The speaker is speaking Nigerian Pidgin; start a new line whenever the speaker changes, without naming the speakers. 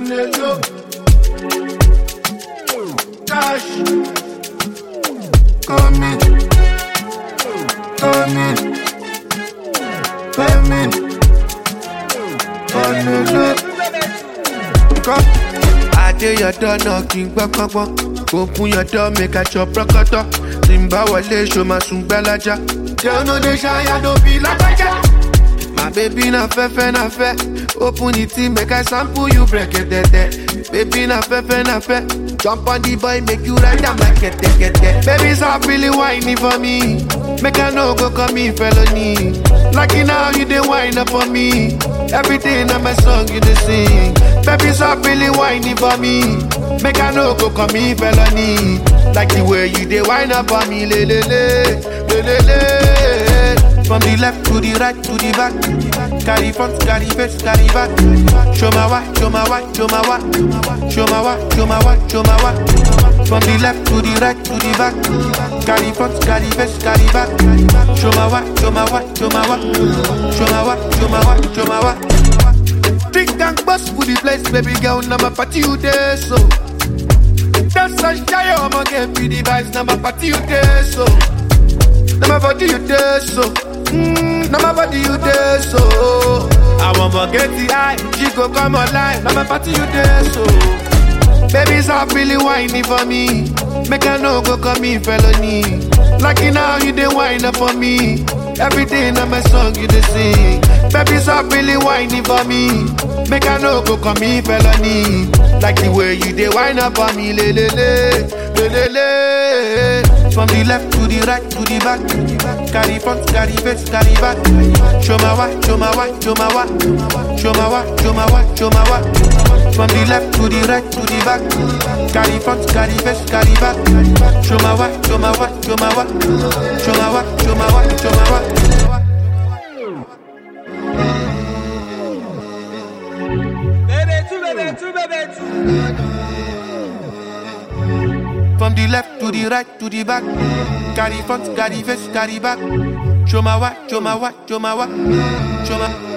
on the low. Cash. Come in. Come in. Come in. On the low. Come. I did your door knocking, bang, bang, bang. Open your door, make a chop rockata. Timba wale, show my soon bellaja. Girl, no, they shy, I don't be like a My baby na fefe na fe Open the tea make I sample you break it it Baby na fefe na fe Jump on the boy make you ride am like it it it Baby stop really whining for me Make I no go call me felony Lucky now you dey whine up for me Everything on my song you dey sing Baby stop really whining for me Make I no go call me felony Like the way you dey whine up for me le le le le le le from the left to the right to the back. Carry front, carry face, carry back. Show my what, show my what, show my what. Show my what, show my what, show my what. From the left to the right to the back. Carry front, carry face, carry back. Show my what, show my what, show my what. Show my what, show my what, show my what. Drink and bust for the place, baby girl. Now my party you there, so. That's a shy, I'm gonna get me the vibes. Now my party you there, so. Now my body you there, so. Mm, now my body you there, so. I won't forget the eye, she go come online. Now my party you there, so. Baby, stop really whining for me. Make I no go call me felony. Lucky now you dey whine up for me. Everything on my song you dey sing. Baby, stop really whining for me. Make I no go call me felony. Like the way you dey whine up for me, le le le, le le le. From the left to the right to the back. Carry front, carry face, carry back. Show my what, show my what, show my what. Show my what, show my what, show my what. From the left to the right to the back. Carry front, carry face, carry back. Show my what, show my what, show my what. Show my what, show my what, show my what.
Bébé tout, bébé tout, bébé tout.
From the left to the right to the back. Carry front, carry face, carry back. Show my what, show my what, show my what. Show my